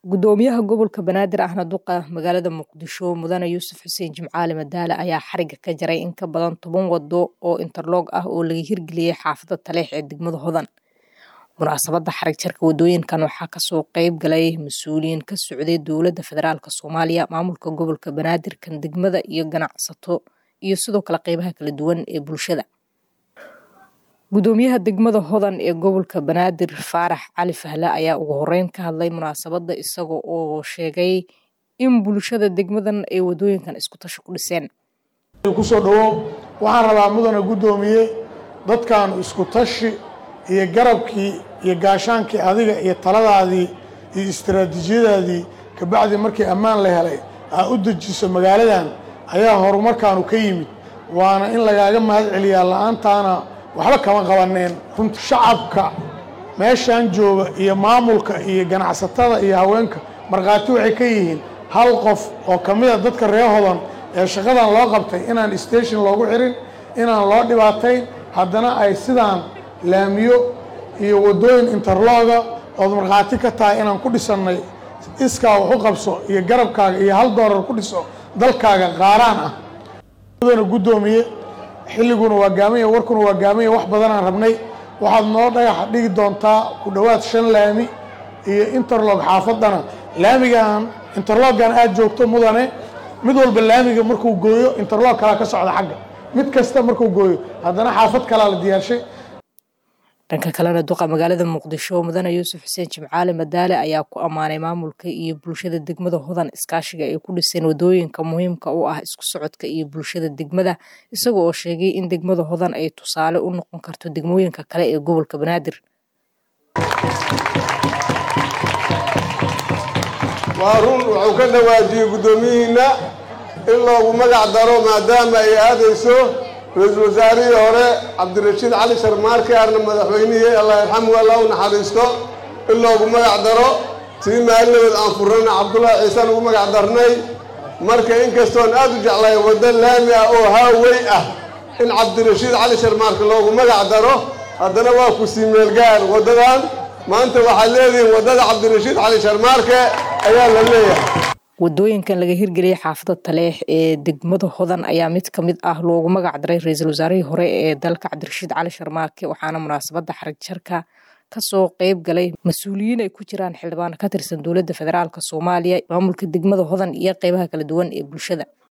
gudoomiyaha gobolka banaadir ahna duqa magaalada muqdisho mudane yuusuf xuseen jimcaale madaale ayaa xariga ka jaray in ka badan toban wado oo interloog ah oo laga hirgeliyey xaafada taleex ee degmada hodan munaasabada xarig jarka wadooyinkan waxaa kasoo qeyb galay mas-uuliyiin ka socday dowlada federaalk soomaaliya maamulka gobolka banaadir kan degmada iyo ganacsato iyo sidoo kale qeybaha kala duwan ee bulshada gudoomiyaha degmada hodan ee gobolka banaadir faarax cali fahle ayaa ugu horeyn ka hadlay munaasabada isaga oo sheegay in bulshada degmadan ay wadooyinkan isku tashi ku dhiseen kusoo dhawow waxaan rabaa mudane guddoomiye dadkan isku tashi iyo garabkii iyo gaashaankii adiga iyo taladaadii iyo istaraatiijiyadaadii kabacdi markii ammaan la helay aa u dejiso magaaladan ayaa horumarkaanu ka yimid waana in lagaaga mahad celiyaa la-aantaana waxba kama qabaneen runta shacabka meeshan jooga iyo maamulka iyo ganacsatada iyo haweenka markhaati waxay ka yihiin hal qof oo ka mida dadka reer hodan ee shaqadan loo qabtay inaan station loogu xirin inaan loo dhibaatayn haddana ay sidaan laamiyo iyo waddooyin interlooga ood markhaati ka tahay inaan ku dhisannay iskaa wax u qabso iyo garabkaaga iyo hal doolar ku dhiso dalkaaga qaaraan ah mudana guddoomiye xilliguna waa gaamaya warkuna waa gaamaya wax badanaan rabnay waxaad noo dhagaxa dhigi doontaa ku dhowaad shan laami iyo interlog xaafadana laamigan interloggan aad joogto mudane mid walba laamiga markuu gooyo interlog kalaa ka socda xagga mid kasta markuu gooyo haddana xaafad kalaa la diyaarshay dhanka kalena duqa magaalada muqdisho mudane yuusuf xuseen jimcaale madaale ayaa ku ammaanay maamulka iyo bulshada degmada hodan iskaashiga ay ku dhiseen wadooyinka muhiimka u ah isku socodka iyo bulshada degmada isaga oo sheegay in degmada hodan ay tusaale u noqon karto degmooyinka kale ee gobolka banaadir waa run wuxuu ka dhawaajiyey guddoomiyihiinna in loogu magac daro maadaama ay aadayso ra-iisul wasaarihii hore cabdirashiid cali sharmaarke arna madaxweynihii allah yarxamu alla u naxariisto in loogu magac daro tii maalinadood aan furnayna cabdullaahi ciisaan ugu magac darnay marka inkastoon aad u jeclahay waddo laami ah oo haawey ah in cabdirashiid cali sharmaarke loogu magac daro haddana waa ku sii meelgaar waddadan maanta waxaad leedihiin waddada cabdirashiid cali sharmaarke ayaa la leeyahay wadooyinkan laga hirgeliyey xaafada taleex ee degmada hodan ayaa mid ka mid ah loogu magac daray ra-iisul wasaarihii hore ee dalka cabdirashiid cali sharmaarke waxaana munaasabada xarig jarka kasoo qeyb galay mas-uuliyiin ay ku jiraan xildhibaan ka tirsan dowladda federaalk soomaaliya maamulka degmada hodan iyo qeybaha kala duwan ee bulshada